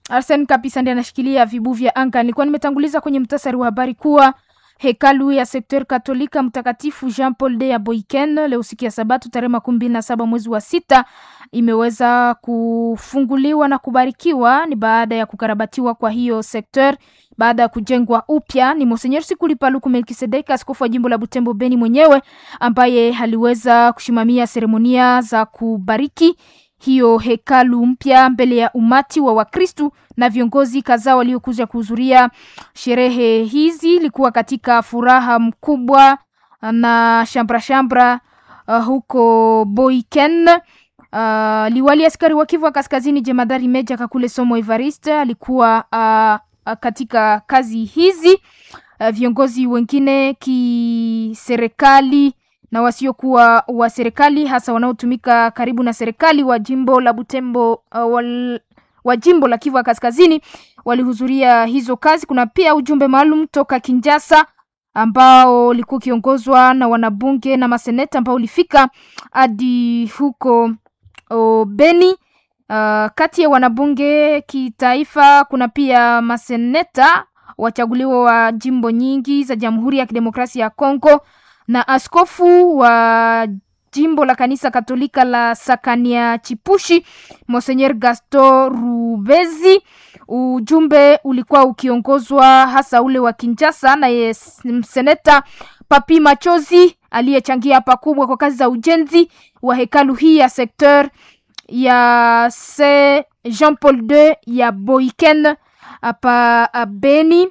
Arsen kabisa ndiye anashikilia vibu vya anga. Nilikuwa nimetanguliza kwenye mtasari wa habari kuwa hekalu ya sekter katolika mtakatifu Jean Paul de ya Boiken leo siku ya Sabato tarehe makumi mbili na saba mwezi wa sita imeweza kufunguliwa na kubarikiwa. Ni baada ya kukarabatiwa kwa hiyo sekter baada ya kujengwa upya. Ni Monsenyer Sikuli Paluku Melkisedeki, askofu wa jimbo la Butembo Beni mwenyewe ambaye aliweza kusimamia seremonia za kubariki hiyo hekalu mpya mbele ya umati wa Wakristu na viongozi kadhaa waliokuja kuhudhuria sherehe hizi. Ilikuwa katika furaha mkubwa na shambra shambra uh, huko Boiken. Uh, liwali askari wa Kivu Kaskazini jemadari Meja Kakule Somo Evariste alikuwa uh, katika kazi hizi. Uh, viongozi wengine kiserikali na wasiokuwa wa serikali hasa wanaotumika karibu na serikali wa jimbo la Butembo uh, wal, wa jimbo la Kivu Kaskazini walihudhuria hizo kazi. Kuna pia ujumbe maalum toka Kinjasa ambao ulikuwa ukiongozwa na wanabunge na maseneta ambao ulifika hadi huko o, Beni. Uh, kati ya wanabunge kitaifa kuna pia maseneta wachaguliwa wa jimbo nyingi za Jamhuri ya Kidemokrasia ya Kongo na askofu wa jimbo la kanisa Katolika la Sakania Chipushi Monsenyer Gaston Rubezi. Ujumbe ulikuwa ukiongozwa hasa ule wa Kinshasa na seneta Papi Machozi aliyechangia pakubwa kwa kazi za ujenzi wa hekalu hii ya sekteur ya se Jean Paul II ya Boiken hapa Beni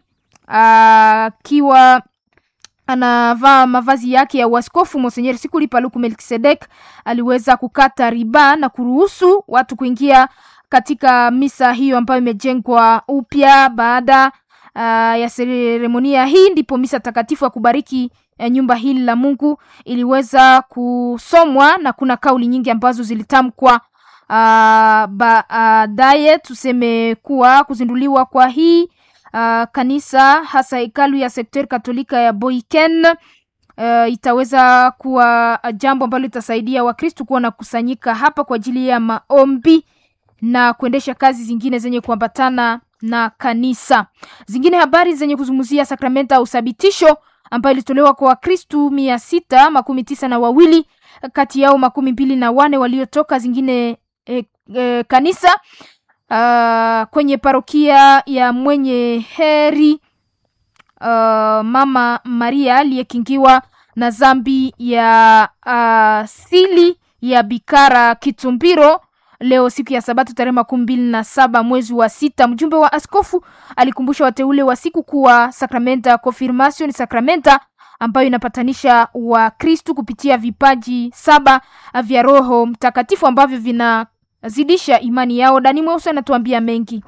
akiwa uh, anavaa mavazi yake ya uaskofu. Monsenyer Sikuli Paluku Melkisedek aliweza kukata riba na kuruhusu watu kuingia katika misa hiyo ambayo imejengwa upya. Baada uh, ya seremonia hii, ndipo misa takatifu ya kubariki uh, nyumba hili la Mungu iliweza kusomwa na kuna kauli nyingi ambazo zilitamkwa uh, baadaye. Uh, tuseme kuwa kuzinduliwa kwa hii Uh, kanisa hasa hekalu ya sekter katolika ya Boiken uh, itaweza kuwa jambo ambalo litasaidia Wakristu kuwa na kusanyika hapa kwa ajili ya maombi na kuendesha kazi zingine zenye kuambatana na kanisa. Zingine habari zenye kuzungumzia sakramenta au uthabitisho ambayo ilitolewa kwa Wakristu mia sita makumi tisa na wawili kati yao makumi mbili na wane waliotoka zingine eh, eh, kanisa Uh, kwenye parokia ya mwenye heri uh, Mama Maria aliyekingiwa na zambi ya asili uh, ya Bikara Kitumbiro leo siku ya Sabato tarehe makumi mbili na saba mwezi wa sita. Mjumbe wa askofu alikumbusha wateule wa siku kuwa sakramenta ya confirmation ni sakramenta ambayo inapatanisha Wakristu kupitia vipaji saba vya Roho Mtakatifu ambavyo vina zidisha imani yao. Dani Mweusi anatuambia mengi.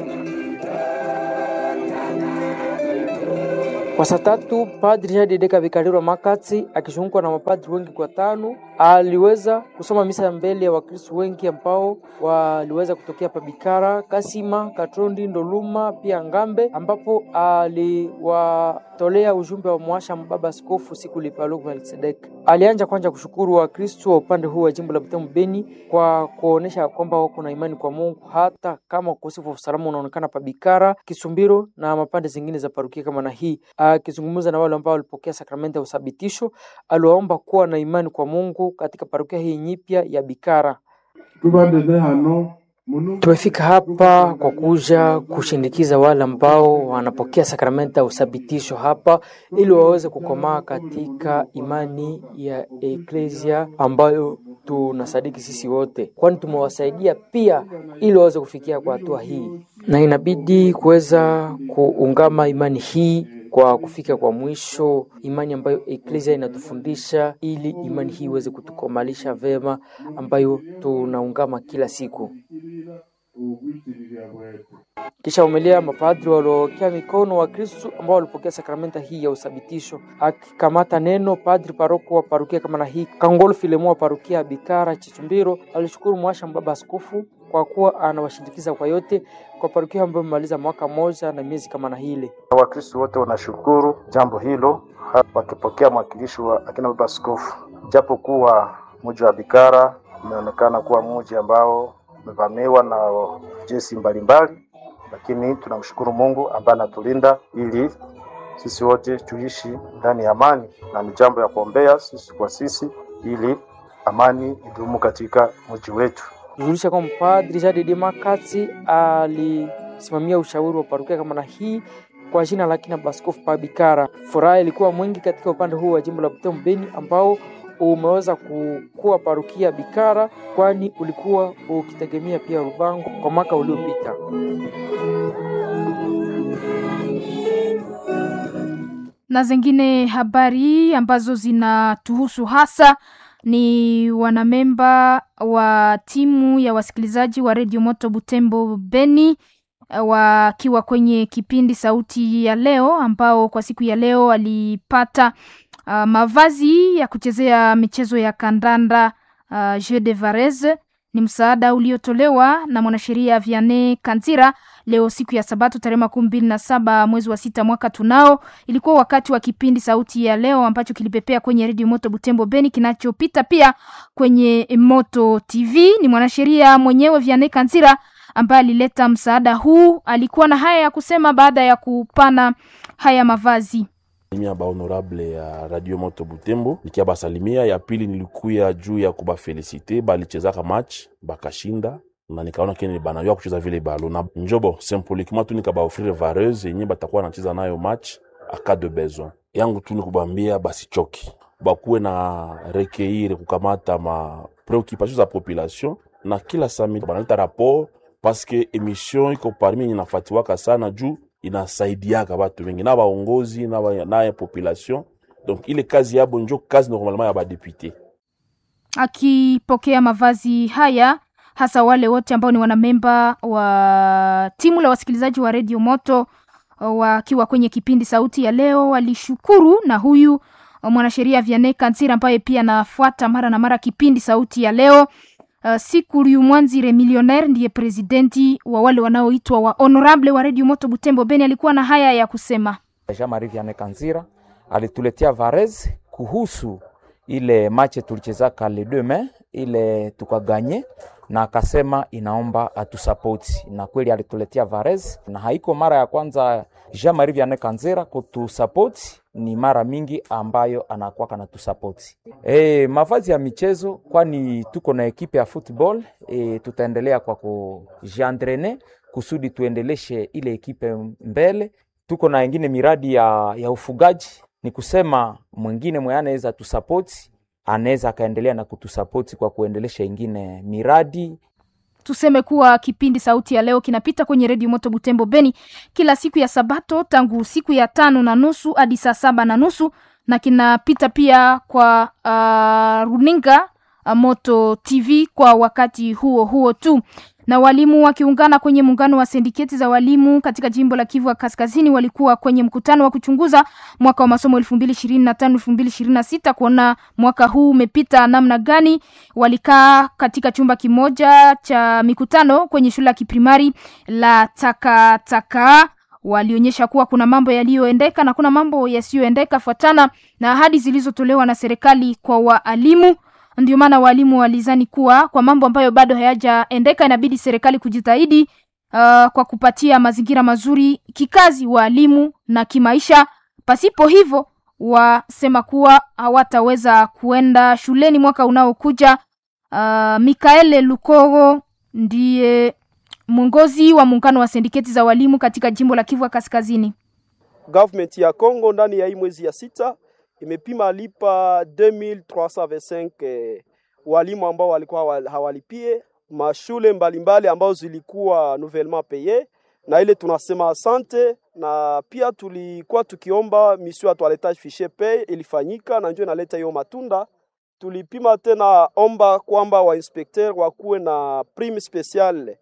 Kwa saa tatu Padri Jadideka Vikariro Makati akizungukwa na mapadri wengi kwa tano aliweza kusoma misa mbele ya Wakristo wengi ambao waliweza kutokea Pabikara, Kasima, Katrondi, Ndoluma pia Ngambe, ambapo aliwatolea ujumbe wa mwasha mbaba askofu siku Lipaluku Melkisedek. Alianja kwanza kushukuru Wakristo wa upande huu wa jimbo la Butembo Beni kwa kuonesha kwamba wako na imani kwa Mungu hata kama ukosefu wa usalama unaonekana Pabikara, Kisumbiro na mapande zingine za parukia kama na hii. Akizungumza na wale ambao walipokea sakramenti ya uthabitisho, aliwaomba kuwa na imani kwa Mungu katika parokia hii nyipya ya Bikara. Tumefika hapa kwa kuja kushindikiza wale ambao wanapokea sakramenti ya uthabitisho hapa ili waweze kukomaa katika imani ya eklesia ambayo tunasadiki sisi wote, kwani tumewasaidia pia ili waweze kufikia kwa hatua hii, na inabidi kuweza kuungama imani hii kwa kufika kwa mwisho, imani ambayo eklesia inatufundisha ili imani hii iweze kutukomalisha vema, ambayo tunaungama kila siku. Kisha umelia mapadri waliokea mikono wa Kristu ambao walipokea sakramenta hii ya uthabitisho. Akikamata neno, padri paroko wa parukia kama na hii Kangolo Filemo wa parukia ya Bikara Chitumbiro alishukuru mwasha mbaba askofu kwa kuwa anawashindikiza kwa yote kwa parukia ambayo imemaliza mwaka moja na miezi kama na hile. Wakristo wote wanashukuru jambo hilo wakipokea mwakilishi wa akina baba askofu, japo kuwa mji wa Bikara umeonekana kuwa mji ambao umevamiwa na jeshi mbalimbali lakini tunamshukuru Mungu ambaye anatulinda ili sisi wote tuishi ndani ya amani, na ni jambo ya kuombea sisi kwa sisi ili amani idumu katika mji wetu. Kujulisha kwamba Padri Jadidi Makatsi alisimamia ushauri wa parokia kama na hii kwa jina la kina Baskofu Pabikara. Furaha ilikuwa mwingi katika upande huu wa jimbo la Butembo Beni ambao umeweza kukuwa parokia Bikara, kwani ulikuwa ukitegemea pia Rubango kwa mwaka uliopita. na zingine habari ambazo zinatuhusu hasa ni wanamemba wa timu ya wasikilizaji wa redio Moto Butembo Beni wakiwa kwenye kipindi Sauti ya Leo, ambao kwa siku ya leo walipata uh, mavazi ya kuchezea michezo ya kandanda uh, Jeu de Varese. Ni msaada uliotolewa na mwanasheria Vianney Kanzira leo siku ya Sabato tarehe makumi mbili na saba mwezi wa sita mwaka tunao. Ilikuwa wakati wa kipindi Sauti ya Leo ambacho kilipepea kwenye redio Moto Butembo Beni, kinachopita pia kwenye Moto TV. Ni mwanasheria mwenyewe Vianney Kanzira ambaye alileta msaada huu. Alikuwa na haya ya kusema baada ya kupana haya mavazi. Salimia ba honorable ya Radio Moto Butembo, nikia basalimia. Ya pili nilikuya juu ya kubafelisite, balichezaka match bakashinda na nikaona kene banajua kucheza vile balo na njobo symboliquement tu nikabaofrire vareuse yenye batakuwa nacheza nayo match aka de besoin yangu tu nikubambia basichoki bakuwe na rekeire kukamata ma preoccupation za population na kila samedi banaleta rapport paske emission iko parmi yenye nafatiwaka sana juu inasaidiaka batu wengi na baongozi na ba, na population donc ile kazi yabo njo kazi normalement ya badepute. Akipokea mavazi haya hasa wale wote ambao ni wanamemba wa timu la wasikilizaji wa redio Moto wakiwa kwenye kipindi Sauti ya Leo walishukuru, na huyu mwanasheria Vianney Kanzira ambaye pia anafuata mara na mara kipindi Sauti ya Leo. Uh, Sikuriu Mwanzire millionaire ndiye presidenti wa wale wanaoitwa wa honorable wa redio Moto Butembo Beni, alikuwa na haya ya kusema. Jean Marie Vianney Kanzira alituletea Varese kuhusu ile mache tulichezaka le demain ile tukaganye, na akasema inaomba atusapoti, na kweli alituletea Varese, na haiko mara ya kwanza Jean Marie Vianney Kanzira kutusapoti, ni mara mingi ambayo anakuwa kana tusapoti. E, mavazi ya michezo, kwani tuko na ekipe ya football e, tutaendelea kwa kujiandrene kusudi tuendeleshe ile ekipe mbele. Tuko na ingine miradi ya, ya ufugaji ni kusema mwingine mwe anaweza tusapoti anaweza akaendelea na kutusapoti kwa kuendelesha ingine miradi. Tuseme kuwa kipindi Sauti ya Leo kinapita kwenye redio Moto Butembo Beni kila siku ya Sabato tangu siku ya tano na nusu hadi saa saba na nusu na kinapita pia kwa uh, runinga uh, Moto TV kwa wakati huo huo tu na walimu wakiungana kwenye muungano wa sindiketi za walimu katika jimbo la Kivu Kaskazini walikuwa kwenye mkutano wa kuchunguza mwaka wa masomo 2025 2026 kuona mwaka huu umepita namna gani. Walikaa katika chumba kimoja cha mikutano kwenye shule ya kiprimari la Takataka. Walionyesha kuwa kuna mambo yaliyoendeka na kuna mambo yasiyoendeka fuatana na ahadi zilizotolewa na serikali kwa waalimu. Ndio maana walimu walizani kuwa kwa mambo ambayo bado hayajaendeka inabidi serikali kujitahidi uh, kwa kupatia mazingira mazuri kikazi walimu na kimaisha. Pasipo hivyo, wasema kuwa hawataweza kuenda shuleni mwaka unaokuja. Uh, Mikaele Lukogo ndiye mwongozi wa muungano wa sindiketi za walimu katika jimbo la Kivu Kaskazini. Government ya Congo ndani ya hii mwezi ya sita imepima lipa 2325 eh, walimu ambao walikuwa hawalipie mashule mbalimbali ambao zilikuwa nouvellement paye, na ile tunasema asante, na pia tulikuwa tukiomba mission ya toiletage fichier pay ilifanyika na ndio inaleta hiyo matunda. Tulipima tena omba kwamba wa inspecteur wakuwe na prime speciale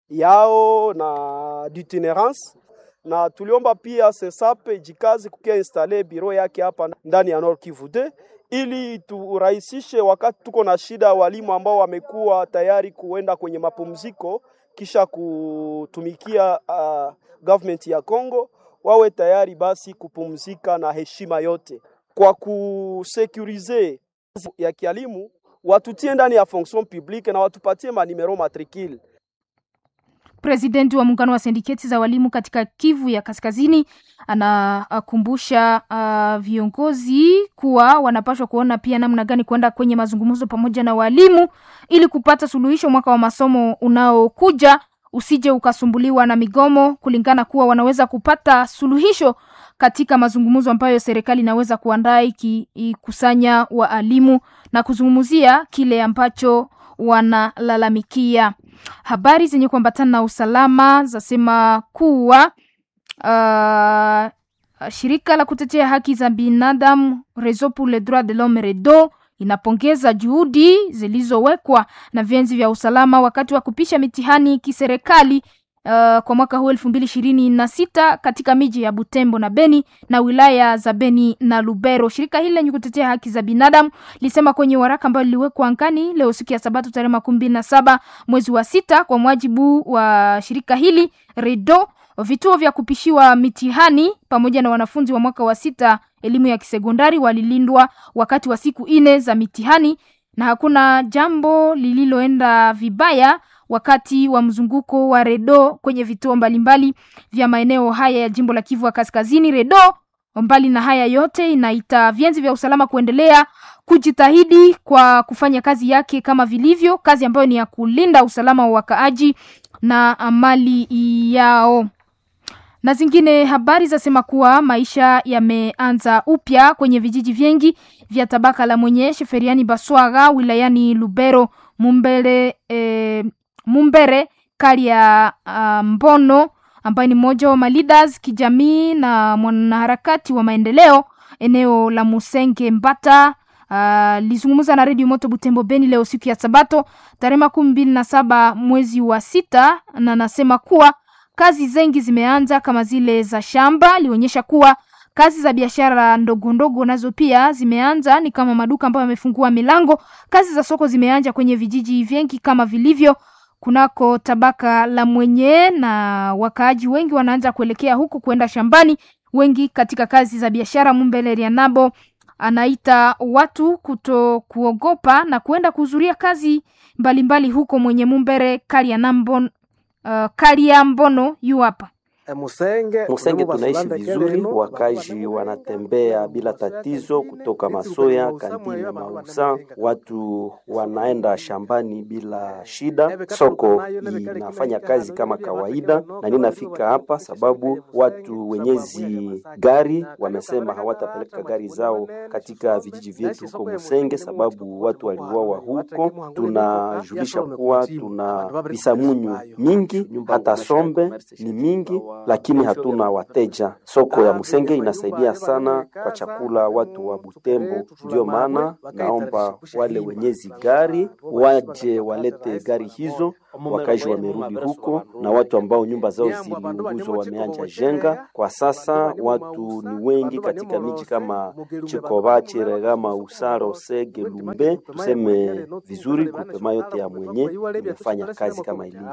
yao na d'itinérance na tuliomba pia Sensape jikazi kukia installe biro yake hapa ndani ya Nord Kivu 2 ili turahisishe wakati tuko na shida walimu ambao wamekuwa tayari kuenda kwenye mapumziko kisha kutumikia uh, government ya Congo wawe tayari basi kupumzika na heshima yote. Kwa kusekurize ya kialimu watutie ndani ya fonction publique na watupatie manimero matricule Presidenti wa muungano wa sindiketi za walimu katika Kivu ya Kaskazini anakumbusha uh, viongozi kuwa wanapaswa kuona pia namna gani kwenda kwenye mazungumzo pamoja na walimu ili kupata suluhisho mwaka wa masomo unaokuja usije ukasumbuliwa na migomo, kulingana kuwa wanaweza kupata suluhisho katika mazungumzo ambayo serikali inaweza kuandaa ikikusanya waalimu na kuzungumzia kile ambacho wanalalamikia. Habari zenye kuambatana na usalama zasema kuwa uh, shirika la kutetea haki za binadamu Réseau pour les droits de l'homme REDO inapongeza juhudi zilizowekwa na vyenzi vya usalama wakati wa kupisha mitihani kiserikali uh, kwa mwaka huu elfu mbili ishirini na sita katika miji ya Butembo na Beni na wilaya za Beni na Lubero. Shirika hili lenye kutetea haki za binadamu lisema kwenye waraka ambao liliwekwa angani leo siku ya Sabato tarehe makumi mbili na saba mwezi wa sita, kwa mwajibu wa shirika hili REDO, vituo vya kupishiwa mitihani pamoja na wanafunzi wa mwaka wa sita elimu ya kisekondari walilindwa wakati wa siku nne za mitihani na hakuna jambo lililoenda vibaya wakati wa mzunguko wa Redo kwenye vituo mbalimbali vya maeneo haya ya jimbo la Kivu ya Kaskazini. Redo mbali na haya yote inaita vyenzi vya usalama kuendelea kujitahidi kwa kufanya kazi yake kama vilivyo, kazi ambayo ni ya kulinda usalama wa wakaaji na mali yao na zingine habari zasema kuwa maisha yameanza upya kwenye vijiji vingi vya tabaka la mwenye Sheferiani Baswaga wilayani Lubero Mumbere, e, Mumbere kali ya uh, Mbono ambaye ni mmoja wa maleaders kijamii na mwanaharakati wa maendeleo eneo la Musenge Mbata lizungumza uh, na redio Moto Butembo Beni leo siku ya Sabato tarehe makumi mbili na saba mwezi wa sita, na nasema kuwa kazi zengi zimeanza kama zile za shamba. Alionyesha kuwa kazi za biashara ndogo ndogo nazo pia zimeanza, ni kama maduka ambayo yamefungua milango. Kazi za soko zimeanza kwenye vijiji vingi kama vilivyo kunako tabaka la mwenye, na wakaaji wengi wanaanza kuelekea huko kwenda shambani, wengi katika kazi za biashara. Mumbele Rianabo anaita watu kuto kuogopa na kuenda kuhudhuria kazi mbalimbali mbali huko mwenye Mumbere Kalianambon Uh, Kalia Mbono yu hapa Musenge, Musenge tunaishi vizuri, wakazi wanatembea bila tatizo kutoka Masoya, Kandini na Mausa, watu wanaenda shambani bila shida, soko inafanya kazi kama kawaida, na ninafika hapa sababu watu wenyezi gari wamesema hawatapeleka gari zao katika vijiji vyetu huko Musenge sababu watu waliuawa huko. Tunajulisha kuwa tuna visamunyu mingi, hata sombe ni mingi lakini hatuna wateja. Soko ya Musenge inasaidia sana kwa chakula watu wa Butembo. Ndio maana naomba wale wenyezi gari waje walete gari hizo, wakazi wamerudi huko, na watu ambao nyumba zao ziliunguzwa wameanja jenga. Kwa sasa watu ni wengi katika miji kama Chikoba, Chiregama, Usaro, Sege, Lumbe. Tuseme vizuri, grupema yote ya mwenye imefanya kazi kama ilivyo,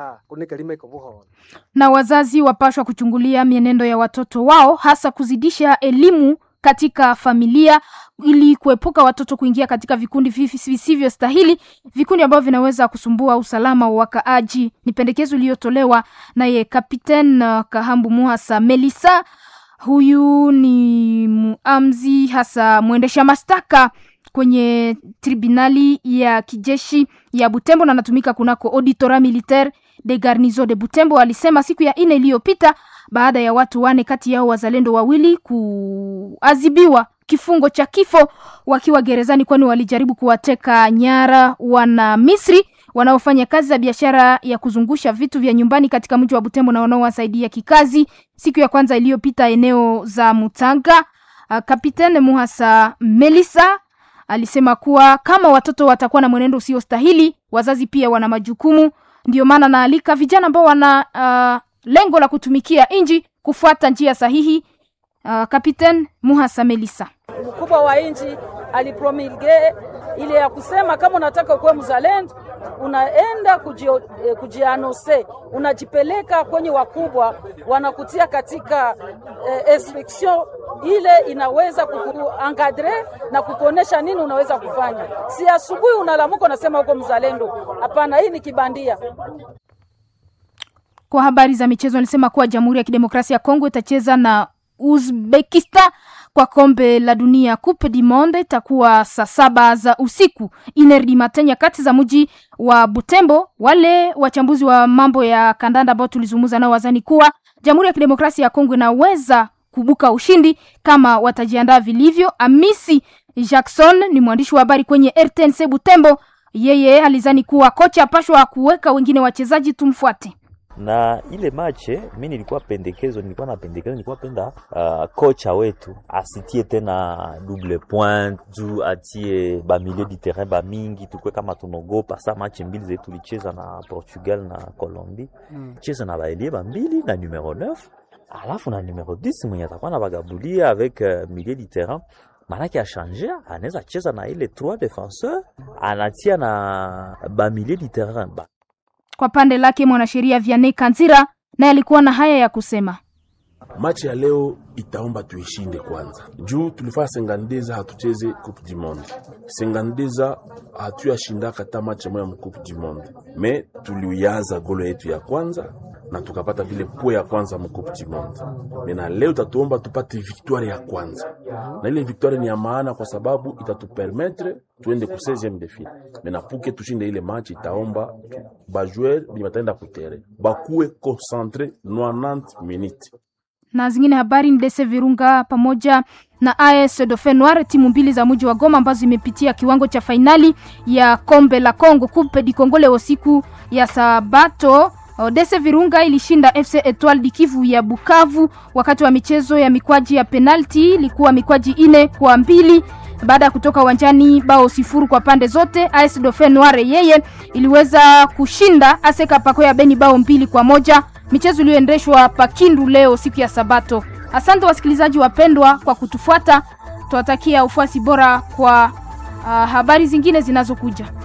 na wazazi wapashwa kuchungulia mienendo ya watoto wao, hasa kuzidisha elimu katika familia ili kuepuka watoto kuingia katika vikundi visivyostahili, vikundi ambavyo vinaweza kusumbua usalama wa wakaaji. Ni pendekezo iliyotolewa naye Kapiten Kahambu Muhasa Melisa. Huyu ni muamzi hasa mwendesha mashtaka kwenye tribunali ya kijeshi ya Butembo na anatumika kunako auditora militaire de garnison de Butembo. Alisema siku ya ine iliyopita baada ya watu wane kati yao wazalendo wawili kuadhibiwa kifungo cha kifo wakiwa gerezani, kwani walijaribu kuwateka nyara wana Misri wanaofanya kazi za biashara ya kuzungusha vitu vya nyumbani katika mji wa Butembo na wanaowasaidia kikazi. Siku ya kwanza iliyopita eneo za Mutanga, Kapitene Muhasa Melisa alisema kuwa kama watoto watakuwa na mwenendo usiostahili, wazazi pia wana majukumu. Ndio maana naalika vijana ambao wana uh, lengo la kutumikia nchi kufuata njia sahihi. Uh, Kapiten Muhasa Melisa, mkubwa wa nchi alipromulge ile ya kusema kama unataka kuwa mzalendo unaenda kujianose, kuji unajipeleka kwenye wakubwa, wanakutia katika eh, instruction ile inaweza kukuangadre na kukuonesha nini unaweza kufanya. Si asubuhi unalamuka unasema uko mzalendo. Hapana, hii ni kibandia. Kwa habari za michezo, alisema kuwa Jamhuri ya Kidemokrasia ya Kongo itacheza na Uzbekistan kwa kombe la dunia Coupe du Monde itakuwa saa saba za usiku inerdi matenya kati za mji wa Butembo. Wale wachambuzi wa mambo ya kandanda ambao tulizungumza nao wazani kuwa Jamhuri ya Kidemokrasia ya Kongo inaweza kubuka ushindi kama watajiandaa vilivyo. Amisi Jackson ni mwandishi wa habari kwenye RTNC Butembo. Yeye alizani kuwa kocha apashwa kuweka wengine wachezaji, tumfuate na ile mache mi nilikuwa pendekezo, nilikuwa na pendekezo, nilikuwa penda uh, kocha wetu asitie tena double point juu atie ba milieu du terrain ba mingi, tukwe kama tunogopa sa mache mbili zetu tulicheza na Portugal na Colombie mm. cheza na baelie ba mbili na numero 9 alafu na numero 10 mwenye atakuwa na bagabulia avec uh, milieu du terrain manake achange anaweza cheza na ile trois defenseur anatia na ba milieu du terrain ba kwa pande lake mwanasheria Vianney Kanzira naye alikuwa na haya ya kusema. Machi ya leo itaomba tuishinde kwanza, juu tulifanya sengandeza hatucheze coupe du monde, sengandeza hatuyashindaka hata machi moya mu coupe du monde, me tuliuyaza golo yetu ya kwanza na tukapata vile po ya kwanza mu coupe du monde. Mena leo tatuomba tupate victoire ya kwanza, na ile victoire ni ya maana kwa sababu itatupermettre tuende ku 16e de finale. Mena puke tushinde ile match, itaomba bajoueur bi bataenda kutere bakuwe concentre 90 minutes na zingine habari ni Dese Virunga pamoja na AS Dauphin Noir, timu mbili za mji wa Goma ambazo zimepitia kiwango cha fainali ya kombe la Congo Coupe du Congo leo siku ya Sabato. Dese Virunga ilishinda FC Etoile du Kivu ya Bukavu wakati wa michezo ya mikwaji ya penalti, ilikuwa mikwaji ine kwa mbili baada ya kutoka uwanjani bao sifuru kwa pande zote. AS Dauphin Noir yeye iliweza kushinda Aseka Pako ya Beni bao mbili kwa moja michezo iliyoendeshwa Pakindu leo siku ya Sabato. Asante wasikilizaji wapendwa kwa kutufuata, tuwatakia ufuasi bora kwa uh, habari zingine zinazokuja.